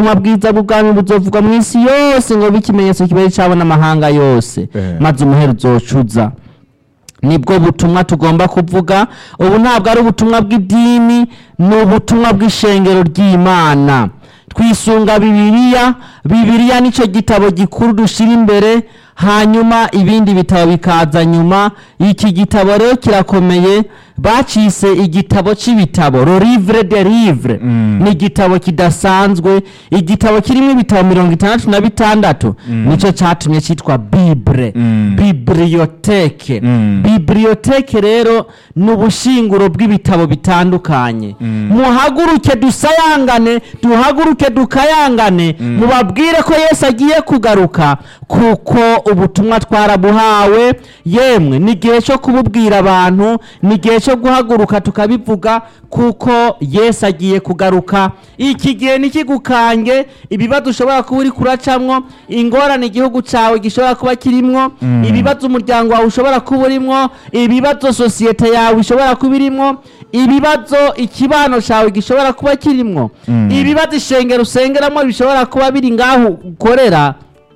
ubutumwa bwiza bw'ubwami buzovugwa mu isi yose ngo bibe ikimenyetso kibere cyabo n'amahanga yose Eh. maze umuhero uzocuza nibwo butumwa tugomba kuvuga ubu ntabwo ari ubutumwa bw'idini ni ubutumwa bw'ishengero ry'imana twisunga bibiliya bibiliya nicyo gitabo gikuru dushyira imbere hanyuma ibindi bitabo bikaza nyuma iki gitabo rero kirakomeye bacise igitabo cy'ibitabo lo livre de livre Mm. ni igitabo kidasanzwe igitabo kirimo ibitabo mirongo itandatu na bitandatu nicyo cyatumye cyitwa bible Mm. bibliyoteke Mm. bibliyoteke rero ni ubushinguro bw'ibitabo bitandukanye muhaguruke dusayangane duhaguruke dukayangane mubabwire ko yesu agiye kugaruka kuko ubutumwa twarabuhawe yemwe ni igihe cyo kububwira abantu ni igihe cyo guhaguruka tukabivuga kuko yesu agiye kugaruka iki gihe ntikigukange ibibazo ushobora kuba uri kuracamwo ingorane igihugu cyawe gishobora kuba kirimwo ibibazo umuryango wawe ushobora kuba urimwo ibibazo sosiyete yawe ishobora kuba irimwo ibibazo ikibano cyawe gishobora kuba kirimwo ibibazo ishengero usengeramo bishobora kuba biri ngaho ukorera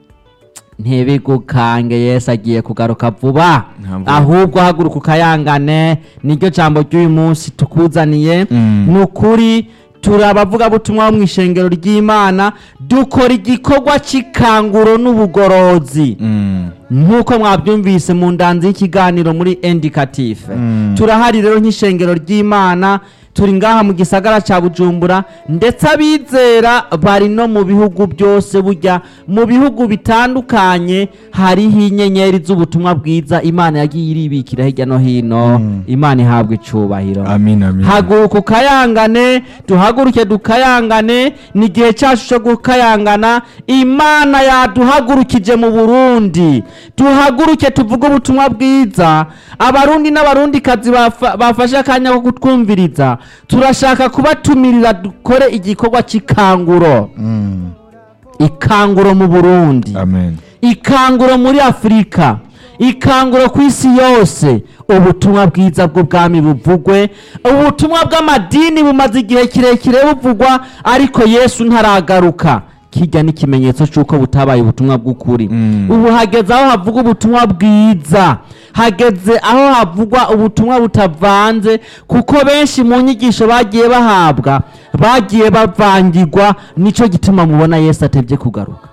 ntibigukange yesu agiye kugaruka vuba Ntabwo- ahubwo haguruka ukayangane niryo jambo ry'uyu munsi tukuzaniye Mm. ni ukuri turi abavugabutumwa bo mu ishengero ry'imana dukora igikorwa cy'ikanguro n'ubugorozi Mm. nk'uko mwabyumvise mu ndanzi y'ikiganiro muri indikative Mm. turahari rero nk'ishengero ry'imana turi ngaha mu gisagara cya bujumbura ndetse abizera bari no mu bihugu byose burya mu bihugu bitandukanye hariho inyenyeri z'ubutumwa bwiza imana yagiye iribikira hirya no hino imana ihabwa icubahiro Amin, amin. haguruka ukayangane duhaguruke dukayangane ni igihe cyacu cyo gukayangana imana yaduhagurukije mu burundi duhaguruke tuvuge ubutumwa bwiza abarundi n'abarundikazi bafa- bafashe akanya ko kutwumviriza turashaka kubatumirira dukore igikorwa cy'ikanguro Mm. ikanguro mu burundi Amen. ikanguro muri afurika ikanguro ku isi yose ubutumwa bwiza bw'ubwami buvugwe ubutumwa bw'amadini bumaze igihe kirekire buvugwa ariko yesu ntaragaruka kijya n'ikimenyetso cy'uko butabaye ubutumwa bw'ukuri Mm. ubu hageze aho havuga ubutumwa bwiza hageze aho havugwa ubutumwa butavanze kuko benshi mu nyigisho bagiye bahabwa bagiye bavangirwa nicyo gituma mubona yesu atebye kugaruka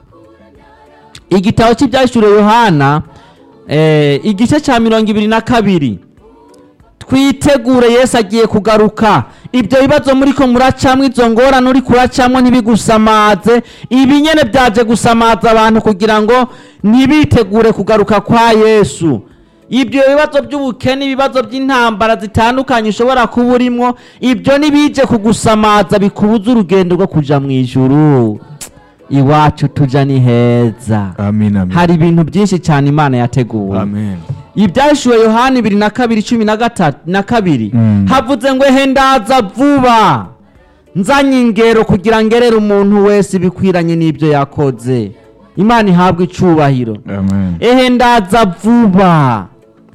igitabo cy'ibyashyuriwe yohana eh, igice cya mirongo ibiri na kabiri twitegure yesu agiye kugaruka ibyo bibazo muri ko muracamwo izo ngorane uri kuracamwo ntibigusamaze ibi nyene byaje gusamaza abantu kugira ngo ntibitegure kugaruka kwa yesu ibyo bibazo by'ubukene ibibazo by'intambara zitandukanye ushobora kuba urimwo ibyo ntibije kugusamaza bikubuza urugendo rwo kuja mu ijuru iwacu tuja ni heza Amin, amin. hari ibintu byinshi cyane imana yateguwe Amen. ibyashyuwe yohani bibiri na kabiri cumi na gatatu na kabiri Mm. havuze ngo ehe ndaza vuba nzanye ingero kugira ngerere umuntu wese ibikwiranye n'ibyo yakoze imana ihabwe icubahiro Amen. ehe ndaza vuba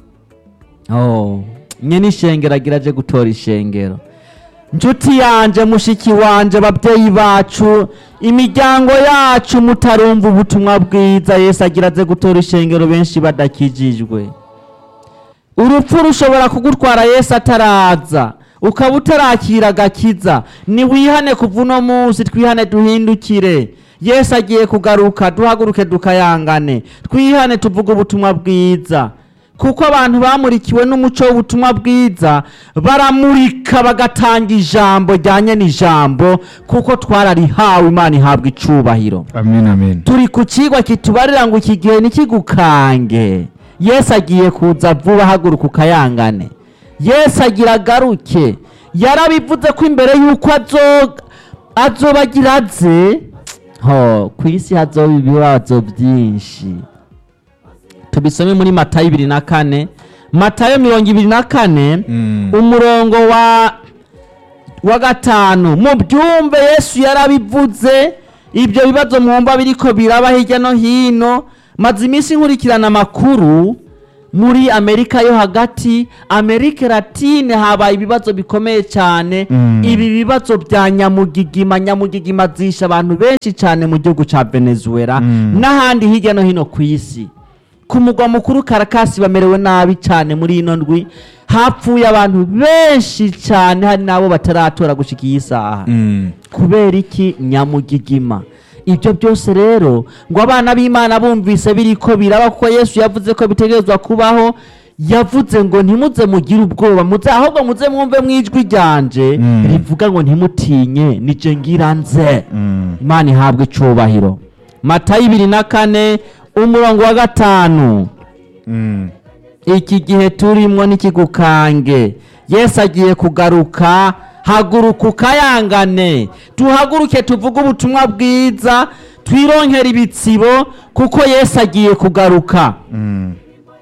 oh nye n'ishengero agira aje gutora ishengero nshuti yanje mushiki wanje babyeyi bacu imiryango yacu mutarumva ubutumwa bwiza yesu agira aze gutora ishengero benshi badakijijwe urupfu rushobora kugutwara yesu ataraza ukaba utarakira agakiza niwihane kuva uno munsi twihane duhindukire yesu agiye kugaruka duhaguruke dukayangane twihane tuvuge ubutumwa bwiza kuko abantu bamurikiwe n'umuco w'ubutumwa bwiza baramurika bagatanga ijambo ryanye n'ijambo kuko twararihawe imana ihabwa icubahiro Amin, amin. turi ku kigwa kitubarira ngo iki gihe ntikigukange yesu agiye kuza vuba haguruka ukayangane yesu agira agaruke yarabivuze ko imbere y'uko azo- azoba agira aze ho ku isi hazoba ibibazo byinshi tubisome muri matayo ibiri na kane matayo mirongo ibiri na kane Mm. umurongo wa wa gatanu mu byumve yesu yarabivuze ibyo bibazo mwumva biriko biraba hirya no hino maze iminsi nkurikirana amakuru muri amerika yo hagati amerika latine habaye ibibazo bikomeye cyane Mm. ibi bibazo bya nyamugigima nyamugigima zisha abantu benshi cyane mu gihugu cya venezuela Mm. n'ahandi hirya no hino ku isi ku mugwa mukuru karakasi bamerewe nabi cyane muri ino ndwi hapfuye abantu benshi cyane hari n'abo bataratora gushika iyi saha Mm. kubera iki nyamugigima ibyo byose rero ngo abana b'imana bumvise biriko biraba kuko yesu yavuze ko bitegerezwa kubaho yavuze ngo ntimuze mugire ubwoba muze ahubwo muze mwumve mu ijwi ryanje Mm. rivuga ngo ntimutinye nije ngira nze Mm. imana ihabwe icubahiro matayo ibiri na kane umurongo wa gatanu Mm. iki gihe turimwo n'ikigukange yesu agiye kugaruka haguruka ukayangane tuhaguruke tuvuge ubutumwa bwiza twironkere ibitsibo kuko yesu agiye kugaruka Mm.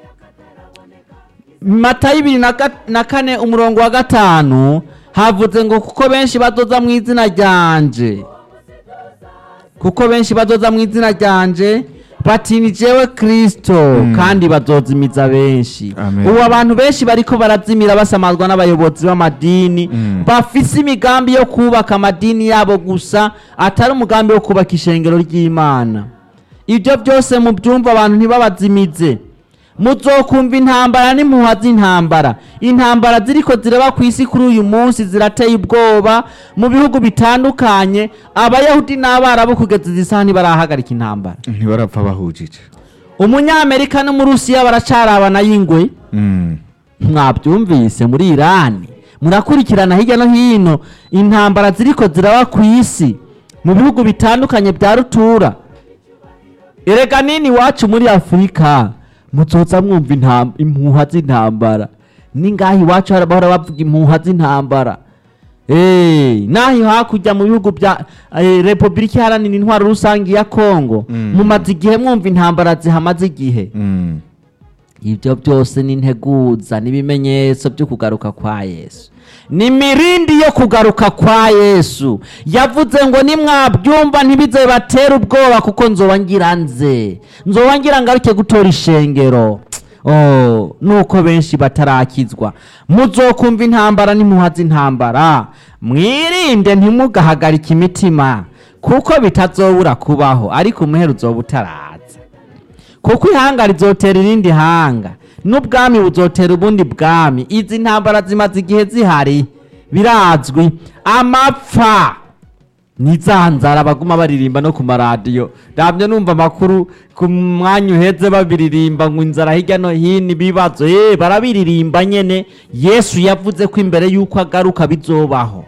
matayo ibiri na ga- na kane umurongo wa gatanu havuze ngo kuko benshi badoza mu izina ryanje kuko benshi badoza mu izina ryanje bati ni jewe kristo kandi bazozimiza benshi Amen. ubu abantu benshi bariko barazimira basamazwa n'abayobozi b'amadini Mm. bafise imigambi yo kubaka amadini yabo gusa atari umugambi wo kubaka ishengero ry'imana ibyo byose mu byumva abantu ntibabazimize muzokumva intambara n'impuha z'intambara intambara ziriko ziraba ku isi kuri uyu munsi zirateye ubwoba mu bihugu bitandukanye abayahudi n'abarabu kugeza izi saha ntibarahagarika intambara ntibarapfa bahujije umunyamerika n'umurusiya baracarabana y'ingwe Mm. mwabyumvise muri irani murakurikirana hirya no hino intambara ziriko ziraba ku isi mu bihugu bitandukanye bya rutura erega nini iwacu muri afurika muzoza mwumva intam- impuha z'intambara ningaho iwacu hari bahora bavuga impuha z'intambara Eh, naho hakurya mu bihugu bya eh, repubulika iharanira intwaro rusange ya kongo Mm. mumaze igihe mwumva intambara zihamaze igihe Mm. ibyo byose ni integuza n'ibimenyetso byo kugaruka kwa yesu ni mirindi yo kugaruka kwa yesu yavuze ngo nimwabyumva ntibize batera ubwoba kuko nzoba ngira nze nzoba ngira ngaruke gutora ishengero Oh, nuko benshi batarakizwa muzokumva intambara n'impuha z'intambara mwirinde ntimugahagarike imitima kuko bitazobura kubaho ariko umuhero uzoba utaraza kuko ihanga rizotera irindi hanga n'ubwami buzotera ubundi bwami izi ntambara zimaze igihe zihari birazwi amapfa nizanzara baguma baririmba no ku maradiyo ndabyo numva amakuru ku mwanya uheze babiririmba ngo inzara hirya no hino ibibazo eh barabiririmba nyene yesu yavuze ko imbere y'uko agaruka bizobaho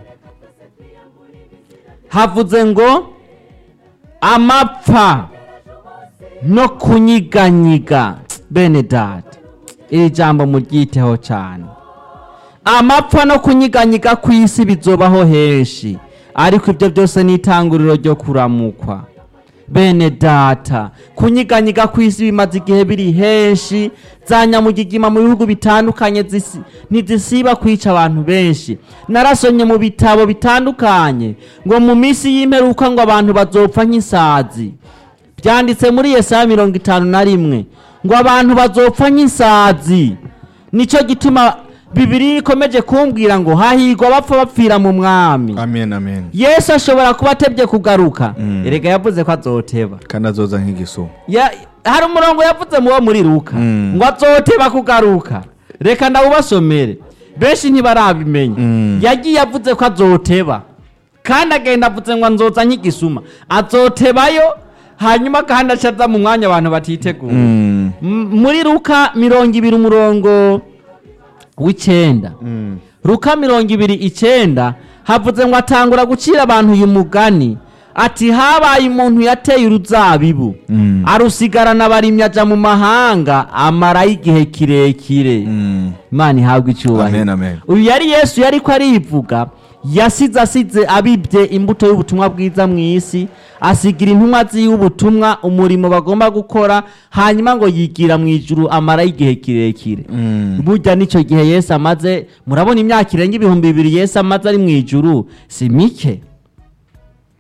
havuze ngo amapfa no kunyiganyiga bene data iri jambo muryiteho cyane amapfa no kunyiganyiga ku isi bizobaho henshi ariko ibyo byose ni itanguriro ryo kuramukwa bene data kunyiganyiga ku isi bimaze igihe biri henshi za nyamugigima mu bihugu bitandukanye zisi- ntizisiba kwica abantu benshi narasomye mu bitabo bitandukanye ngo mu minsi y'imperuka ngo abantu bazopfa nk'isazi byanditse muri yesaya mirongo itanu na rimwe ngo abantu bazopfa nk'isazi nicyo gituma bibiri ikomeje kumbwira ngo hahirwa abapfa bapfira mu mwami amen amen yesu ashobora kuba atebye kugaruka Mm. erega yavuze ko azoteba kandi azoza nk'igisuma Ya- hari umurongo yavuze mu wo muri ruka Mm. ngo azoteba kugaruka reka ndawubasomere benshi ntibarabimenya Mm. yagiye avuze ko azoteba kandi agenda avuze ngo nzoza nk'igisuma azotebayo hanyuma kandi acaza mu mwanya abantu batiteguye Mm. M- muri ruka mirongo ibiri umurongo w'icyenda Mm. ruka mirongo ibiri icyenda havuze ngo atangura gucira abantu uyu mugani ati habaye umuntu yateye uruzabibu Mm. arusigarana abarimyi aja mu mahanga amarayo igihe kirekire Mm. imana ihabwa icyubahiro amen amen uyu yari yesu yari ko arivuga yasize asize abibye imbuto y'ubutumwa bwiza mu isi asigira intumwa ziwe ubutumwa umurimo bagomba gukora hanyuma ngo yigira mu ijuru amarayo igihe kirekire Mm. burya nicyo gihe yesu amaze murabona imyaka irenga ibihumbi bibiri yesu amaze ari mu ijuru si mike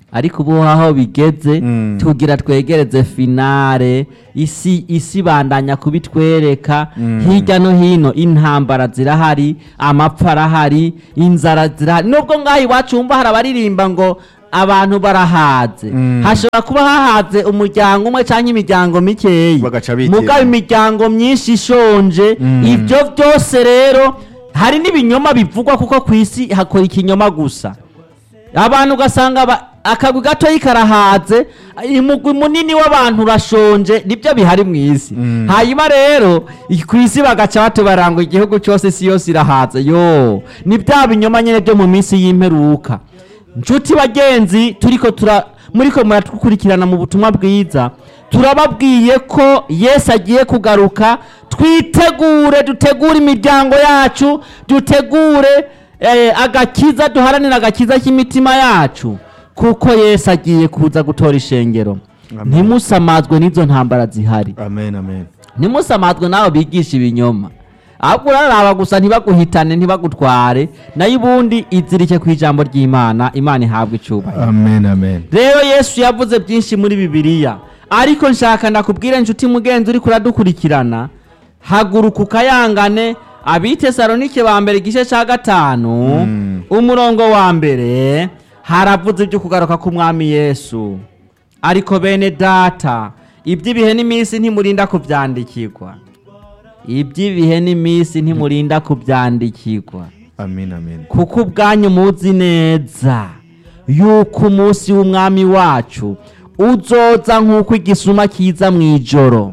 ariko ubu aho bigeze Mm. tugira twegereze finale isi isi bandanya kubitwereka Mm. hirya no hino intambara zirahari amapfa arahari inzara zirahari nubwo ngaho iwacu wumva hari abaririmba ngo abantu barahaze Mm. hashobora kuba hahaze umuryango umwe cyangwa imiryango mikeyi Bagaca bitira. mugabo imiryango myinshi ishonje Mm. ibyo byose rero hari n'ibinyoma bivugwa kuko ku isi hakora ikinyoma gusa abantu ugasanga ba- akagwi gatoyi karahaze umugwi munini w'abantu urashonje nibyo bihari mu isi Mm. hanyuma rero i- ku isi bagaca batubaranga igihugu cyose isi yose irahaze yo ni bya binyoma nyine byo mu minsi y'imperuka nshuti bagenzi turiko tura muriko muratukurikirana mu butumwa bwiza turababwiye ko yesu agiye kugaruka twitegure dutegure imiryango yacu dutegure eh, agakiza duharanire agakiza k'imitima yacu kuko yesu agiye kuza gutora ishengero Amen. ntimusamazwe n'izo ntambara zihari amen amen ntimusamazwe nawe bigisha ibinyoma ahubwo uraraba gusa ntibaguhitane ntibagutware nayo ubundi izirike ku ijambo ry'imana imana ihabwa icyubahiro amen amen rero yesu yavuze byinshi muri bibiliya ariko nshaka ndakubwire inshuti mugenzi uri kuradukurikirana haguruka ukayangane abitesalonike ba mbere igice cya gatanu Mm. umurongo wa mbere haravuze ibyo kugaruka k'umwami yesu ariko bene data iby'ibihe n'iminsi ntimurinda kubyandikirwa iby'ibihe n'iminsi ntimurinda kubyandikirwa amen amen kuko ubwanyu muzi neza yuko umunsi w'umwami wacu uzoza nk'uko igisuma kiza mu ijoro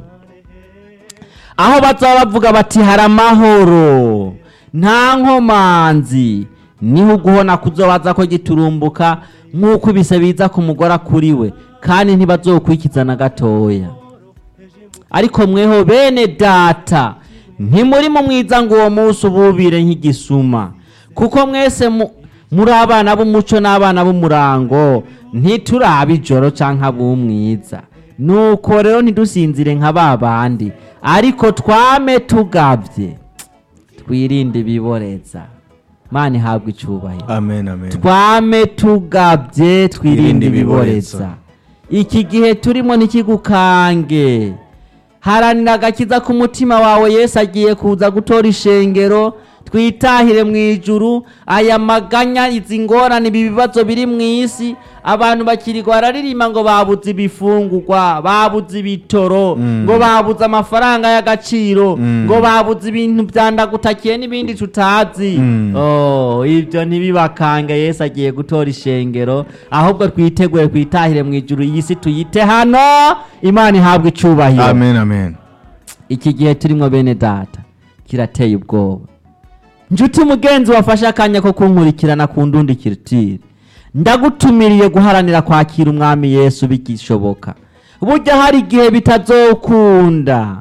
aho bazaba bavuga bati hari amahoro nta nkomanzi niho uguhona kuzobaza ko giturumbuka nk'uko ibise biza ku mugore akuriwe kandi ntibazokwikiza na gatoya ariko mweho bene data ntimuri mu mwiza ngo uwo munsi ububire nk'igisuma kuko mwese mu- muri abana b'umuco n'abana b'umurango ntituraba ijoro cyangwa ab'umwiza nuko rero ntidusinzire nka ba bandi ariko twame tugabye twirinde ibiboreza mana ihabwa icyubahiro amen amen twame tugabye twirinde Twirinde ibiboreza ibiboreza. iki gihe turimo ntikigukange haranira agakiza k'umutima wawe yesu agiye kuza gutora ishengero twitahire mu ijuru aya maganya izi ngorane ibi bibazo biri mu isi abantu bakirirwa bararirimba ngo babuze ibifungurwa babuze ibitoro Mm. ngo babuze amafaranga y'agaciro Mm. ngo babuze ibintu byandagutakiye n'ibindi tutazi Mm. Oh, ibyo ntibibakange yesu agiye gutora ishengero ahubwo twitegure twitahire mu ijuru iyi si tuyite hano imana ihabwa icyubahiro amen amen iki gihe turimo bene data kirateye ubwoba njuti mugenzi wafashe akanya ko kunkurikirana ku ndundi kirutire ndagutumiriye guharanira kwakira umwami yesu bigishoboka burya hari igihe bitazokunda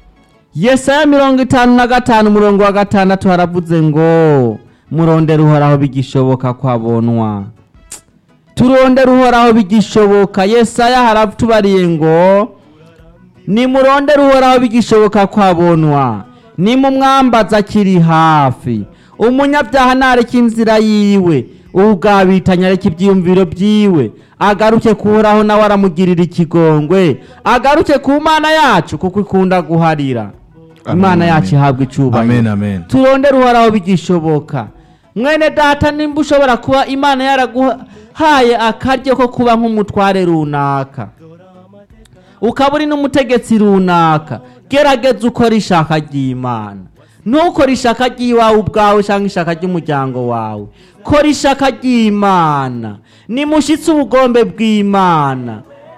yesaya mirongo itanu na gatanu umurongo wa gatandatu haravuze ngo murondere uhoraho bigishoboka ko abonwa turondere uhoraho bigishoboka yesaya haratubariye ngo nimurondere uhoraho bigishoboka ko abonwa nimumwambaza akiri hafi umunyabyaha ntareke inzira yiwe ubwabitanya areke ibyiyumviro byiwe agaruke kuhoraho nawe aramugirira ikigongwe agaruke ku mana yacu kuko ikunda guharira Amen, imana yacu amen. ihabwa icyubahiro amen amen turondere uhoraho bigishoboka mwene data nimba ushobora kuba imana yaraguhaye akaryo ko kuba nk'umutware runaka ukaba uri n'umutegetsi runaka gerageza ukora ishaka ry'imana ntukore ishaka ry'iwawe ubwawe cyangwa ishaka ry'umuryango wawe kora ishaka ry'imana nimushyitse ubugombe bw'imana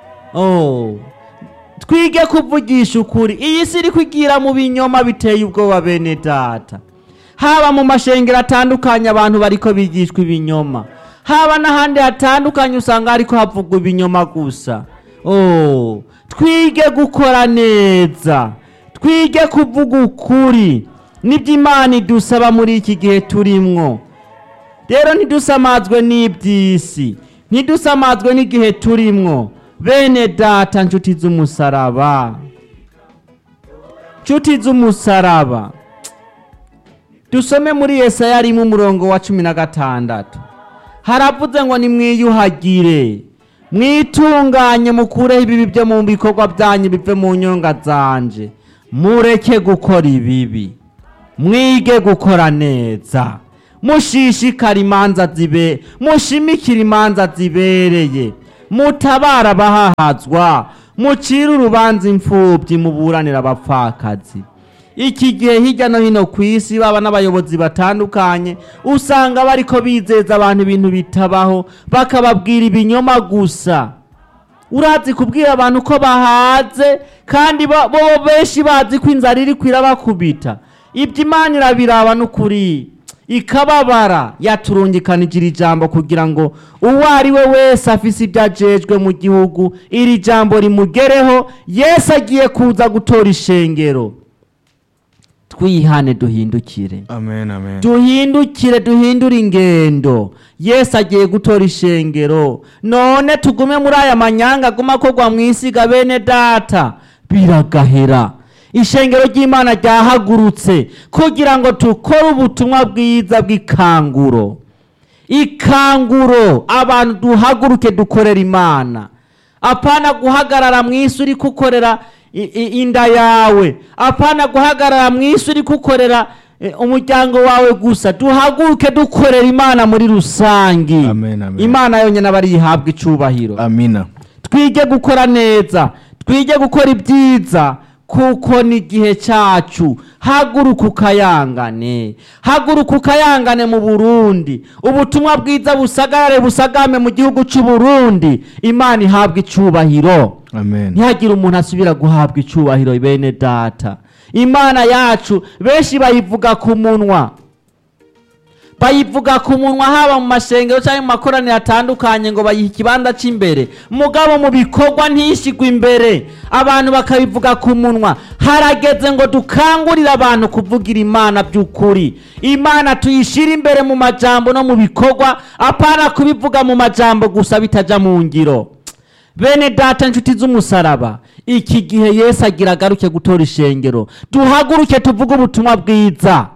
oh. twige kuvugisha ukuri iyi si iri kwigira mu binyoma biteye ubwoba bene data haba mu mashengero atandukanye abantu bariko bigishwa ibinyoma haba n'ahandi hatandukanye usanga hariko havugwa ibinyoma gusa oh, twige gukora neza twige kuvuga ukuri nibyo imana idusaba muri iki gihe turimwo rero ntidusamazwe n'iby'isi ntidusamazwe n'igihe turimwo bene data nshuti z'umusaraba nshuti z'umusaraba dusome muri yesaya rimwe umurongo wa cumi na gatandatu haravuze ngo nimwiyuhagire mwitunganye mukureho ibibi byo mu bikorwa byanyu bive mu nyonga zanje mureke gukora ibibi mwige gukora neza mushishikara imanza zibe mushimikire imanza zibereye mutabara abahahazwa mucire urubanza imfubyi muburanira abapfakazi iki gihe hirya no hino ku isi baba n'abayobozi batandukanye usanga bariko bizeza abantu ibintu bitabaho bakababwira ibinyoma gusa urazi kubwira abantu ko bahaze kandi bo bo benshi bazi ko inzara iri kwirabakubita ibyo imana irabiraba n'ukuri ikababara yaturungikanije iri jambo kugira ngo uwo ari we wese afise ibyo ajejwe mu gihugu iri jambo rimugereho yesu agiye kuza gutora ishengero twihane duhindukire amen amen duhindukire duhindure ingendo yesu agiye gutora ishengero none tugume muri aya manyanga aguma akorwa mu isi ga bene data biragahera ishengero ry'imana ryahagurutse kugira ngo dukore ubutumwa bwiza bw'ikanguro ikanguro abantu duhaguruke dukorera imana apana guhagarara mu isi uri kukorera i- i- inda yawe apana guhagarara mu isi uri kukorera eh, umuryango wawe gusa duhaguruke dukorera imana muri rusangi Amen, amen. imana yonyine aba ariyihabwa icubahiro amina twige gukora neza twige gukora ibyiza kuko ni igihe cyacu haguruka ukayangane haguruka ukayangane mu burundi ubutumwa bwiza busagarare busagame mu gihugu cy'u Burundi imana ihabwa icubahiro amen ntihagire umuntu asubira guhabwa icubahiro bene data imana yacu benshi bayivuga ku munwa bayivuga ku munwa haba mu mashengero cyangwa mu makoraniro atandukanye ngo bayihe ikibanza cy'imbere mugabo mu bikorwa ntishigwe imbere abantu bakabivuga ku munwa harageze ngo dukangurire abantu kuvugira imana by'ukuri imana tuyishyire imbere mu majambo no mu bikorwa apana kubivuga mu majambo gusa bitaja mu ngiro bene data inshuti z'umusaraba iki gihe yesu agira agaruke gutora ishengero duhaguruke tuvuge ubutumwa bwiza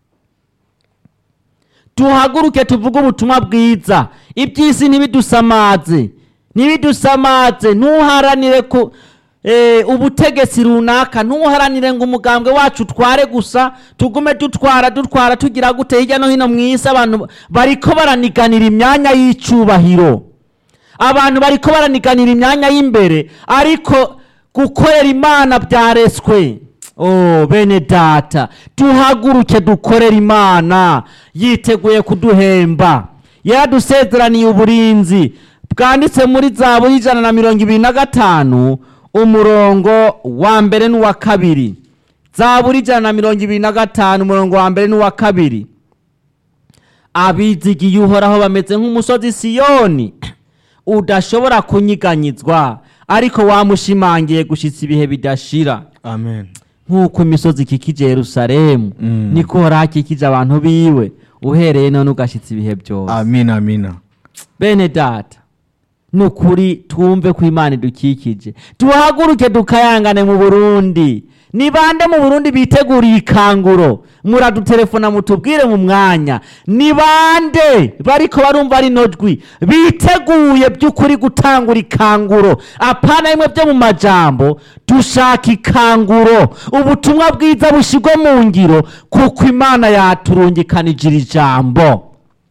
duhaguruke tuvuge ubutumwa bwiza iby'isi ntibidusamaze ntibidusamaze ntuharanire ku eh, ubutegetsi runaka ntuharanire ngo umugambwe wacu utware gusa tugume dutwara dutwara tugira gute hirya no hino mu isi abantu bariko baraniganira imyanya y'icubahiro abantu bariko baraniganira imyanya y'imbere ariko gukorera imana byareswe oh bene data duhaguruke dukorera imana yiteguye kuduhemba yaradusezeraniye uburinzi bwanditse muri zabu y'ijana na mirongo ibiri na gatanu umurongo wa mbere n'uwa kabiri zaburi ijana na mirongo ibiri na gatanu umurongo wa mbere n'uwa kabiri abizigiye uhoraho bameze nk'umusozi siyoni udashobora kunyiganyizwa ariko wamushimangiye gushyitsa ibihe bidashira amen nk'uko imisozi ikikije yerusalemu Mm. niko hora hakikije abantu biwe uhereye none ugashyitsa ibihe byose amina amina bene data ni ukuri twumve ko imana idukikije duhaguruke dukayangane mu burundi ni bande mu burundi biteguriye ikanguro muradutelefona mutubwire mu mwanya ni bande bariko barumva rino jwi biteguye by'ukuri gutangura ikanguro apana bimwe byo mu majambo dushaka ikanguro ubutumwa bwiza bushyirwe mu ngiro kuko imana yaturungikanije iri jambo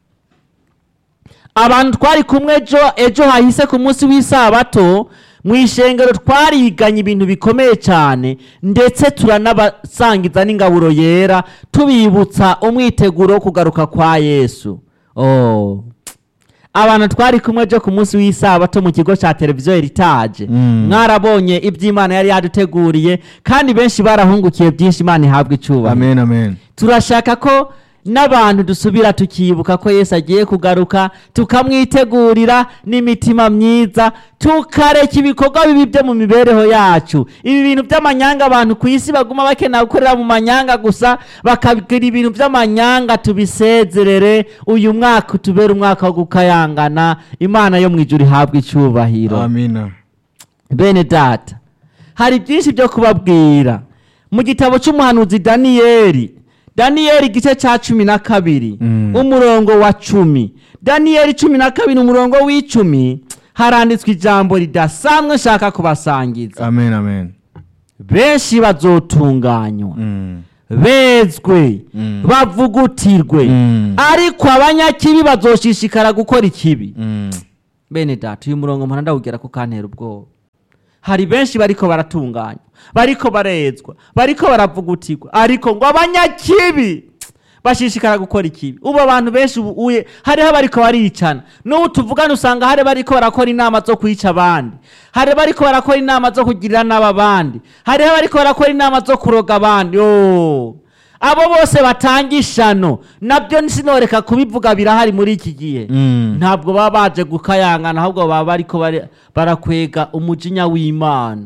abantu twari kumwe ejo ejo hahise ku munsi w'isabato mu ishengero twariganye ibintu bikomeye cyane ndetse turanabasangiza n'ingaburo yera tubibutsa umwiteguro wo kugaruka kwa yesu oh. abantu twari kumwe ejo ku munsi w'isabato mu kigo cya televiziyo eritaje Mm. mwarabonye iby'imana yari yaduteguriye kandi benshi barahungukiye byinshi imana ihabwa icyubahiro amen amen turashaka ko n'abantu dusubira tukibuka ko yesu agiye kugaruka tukamwitegurira n'imitima myiza tukareka ibikorwa bibi byo mu mibereho yacu ibi bintu by'amanyanga abantu ku isi baguma bakenera gukorera mu manyanga gusa bakagira ibintu by'amanyanga tubisezerere uyu mwaka utubere umwaka wo gukayangana imana yo mu ijuru ihabwa icyubahiro amina bene data hari byinshi byo kubabwira mu gitabo cy'umuhanuzi daniyeli daniyeli igice cya cumi na kabiri Mm. umurongo wa cumi daniyeli cumi na kabiri umurongo w'icumi haranditswe ijambo ridasanzwe nshaka kubasangiza amen amen benshi bazotunganywa Mm. bezwe Mm. bavugutirwe Mm. ariko abanyakibi bazoshishikara gukora ikibi Mm. bene data uyu murongo mpora ndawugera ko kantera ubwoba hari benshi bariko baratunganywa bariko barezwa bariko baravugutirwa ariko ngo abanyakibi bashishikara gukora ikibi ubu abantu benshi ubu uye hariho abariko baricana n'ubu tuvugana usanga hari bariko barakora inama zo kwica abandi hari bariko barakora inama zo kugirira nabi abandi hariho abariko barakora inama zo kuroga abandi oh. abo bose batanga ishano nabyo sinoreka kubivuga birahari muri iki gihe Mm. ntabwo baba baje gukayangana ahubwo baba bariko bari- barakwega umujinya w'imana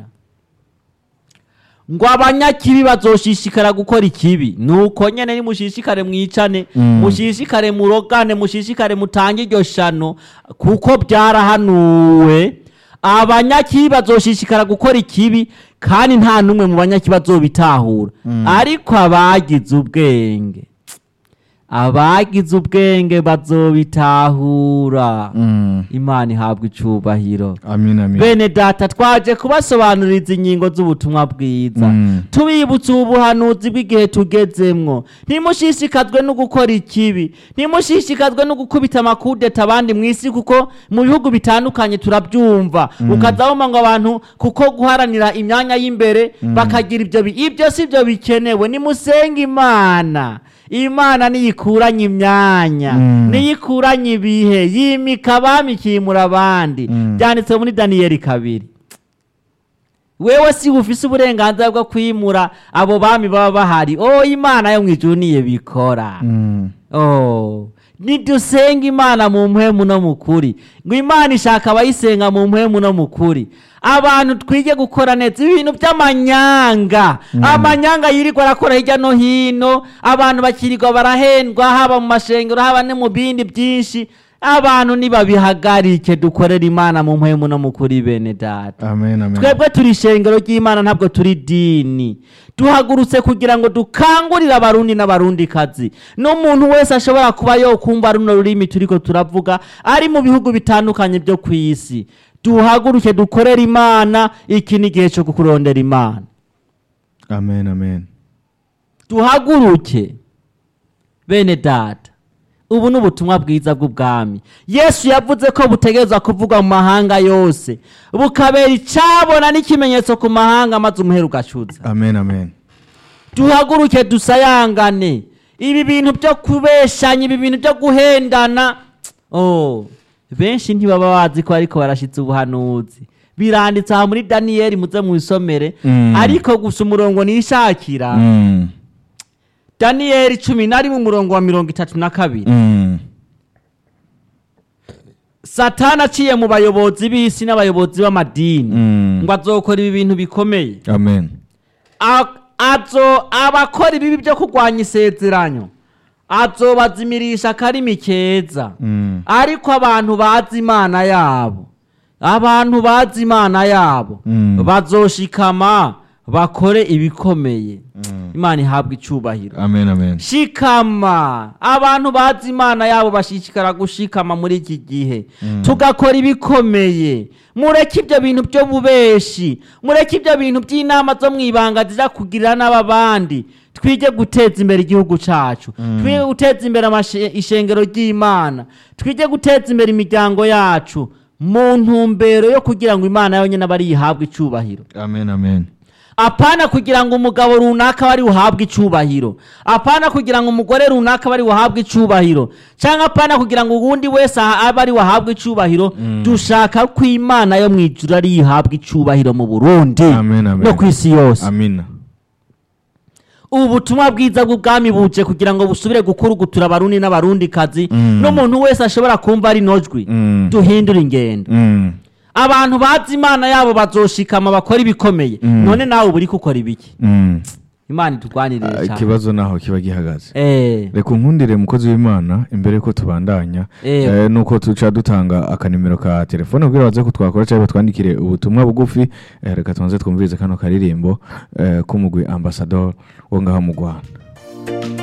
ngo abanyakibi bazoshishikara gukora ikibi nuko nyene nimushishikare mwicane Mm. mushishikare murogane mushishikare mutange iryo shano kuko byarahanuwe abanyakibi bazoshishikara gukora ikibi kandi nta n'umwe mu banyakibi bazobitahura ariko abagize ubwenge abagize ubwenge bazobitahura Mm. imana ihabwa icubahiro amin amin bene data twaje kubasobanuririza ingingo z'ubutumwa bwiza Mm. tubibutsa ubu buhanuzi bw'igihe tugezemwo ntimushishikazwe no gukora ikibi ntimushishikazwe no gukubita amakudeta abandi mu isi kuko mu bihugu bitandukanye turabyumva ukazabona ngo abantu kuko guharanira imyanya y'imbere bakagira ibyo bi- ibyo si byo bikenewe nimusenge imana imana niyikuranye imyanya Mm. niyikuranye ibihe yimika abami ikimura abandi Mm. byanditse muri daniyeli kabiri wewe si ufise uburenganzira bwo kwimura abo bami baba bahari oh imana yo mwijuru niye bikora Mm. oh nidusenga imana mu mpwemu no mu kuri ngo imana ishaka abayisenga mu mpwemu no mu kuri abantu twige gukora neza ibintu by'amanyanga amanyanga yirirwa arakora hirya no hino abantu bakirirwa barahendwa haba mu mashengero haba no mu bindi byinshi abantu nibabihagarike dukorere imana mu mpwemu no mu kuri bene data amen amen twebwe turi ishengero ry'imana ntabwo turi dini duhagurutse kugira ngo dukangurire abarundi n'abarundikazi n'umuntu wese ashobora kuba yokumva runo rurimi turiko turavuga ari mu bihugu bitandukanye byo ku isi duhaguruke dukorere imana iki ni igihe cyo kurondera imana amen amen duhaguruke bene data ubu ni ubutumwa bwiza bw'ubwami yesu yavuze ko butegerezwa kuvugwa mu mahanga yose bukabera icabona n'ikimenyetso ku mahanga maze umuhera ugacuza amen amen duhaguruke dusayangane ibi bintu byo kubeshanya ibi bintu byo guhendana oh benshi ntibaba bazi ko ariko barashitse ubuhanuzi biranditse aha muri daniyeli muze mwisomere Mm. ariko gusa umurongo nishakira Mm. daniyeli cumi na rimwe umurongo wa mirongo itatu na kabiri Mm. satani aciye mu bayobozi b'isi n'abayobozi b'amadini Mm. ngo azokora ibi bintu bikomeye amen A- azo abakora ibibi byo kurwanya isezeranyo azobazimirisha akarimi keza Mm. ariko abantu bazi imana yabo abantu bazi imana yabo Mm. bazoshikama bakore ibikomeye imana ihabwa icubahiro amen amen shikama abantu bazi imana yabo bashishikara gushikama muri iki gihe tugakora ibikomeye mureke ibyo bintu byo bubeshi mureke ibyo bintu by'inama zo mu ibanga ziza kugirira n'ababandi twige guteza imbere igihugu cyacu twige guteza imbere amashe- ishengero ry'imana twige guteza imbere imiryango yacu mu ntumbero yo kugira ngo imana yonyine abe ari yihabwe icubahiro amen amen apana kugira ngo umugabo runaka bari buhabwe icubahiro apana kugira ngo umugore runaka bari buhabwe icubahiro cyangwa apana kugira ngo uwundi wese aha- abe ari buhabwe icubahiro dushaka ko imana yo mu ijuru ari yihabwe icubahiro mu burundi Amen, amen. no ku isi yose amina ubu butumwa bwiza bw'ubwami buje kugira ngo busubire gukurugutura abarundi n'abarundikazi Mm. n'umuntu wese ashobora kumva ari nojwi Mm. duhindure ingendo Mm. abantu bazi imana yabo bazoshikama bakora ibikomeye Mm. none nawe uba uri gukora ibiki Mm. imana itugwanirire Ah, cyane ikibazo naho kiba gihagaze Eh, reka unkundire mukozi w'imana imbere ko tubandanya Eh. eh, nuko tuca dutanga akanimero ka telefone kugira baze kutwakora cyangwa batwandikire ubutumwa bugufi eh, reka tubanze twumvirize kano karirimbo eh, k'umugwi ambasador wo ngaho mu rwanda